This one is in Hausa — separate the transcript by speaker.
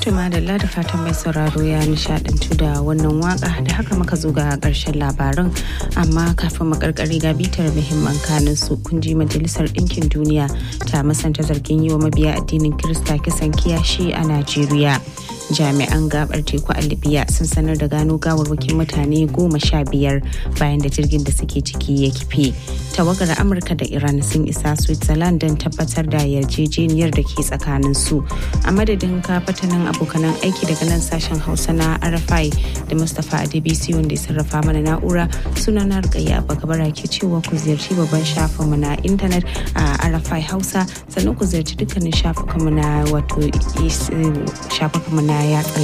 Speaker 1: Tuma da da fatan mai sauraro ya nishadantu da wannan waka da haka muka zo ga karshen labaran amma kafin mu karkare ga bitar muhimman kanin su kun ji majalisar ɗinkin duniya ta masanta zargin yi wa mabiya addinin Kirista kisan kiyashi a Najeriya. jami'an gabar teku a libya sun sanar da gano gawarwakin mutane goma sha biyar bayan da jirgin da suke ciki ya kife tawagar amurka da iran sun isa switzerland don tabbatar da yarjejeniyar da ke tsakanin su a madadin kafatanin abokanan aiki daga nan sashen hausa na rfi da mustapha adebisi wanda ya sarrafa mana na'ura suna na rikayya bagabara ke cewa ku ziyarci babban shafinmu na intanet a rfi hausa sannan ku ziyarci dukkanin shafukanmu na wato shafukanmu na yatsa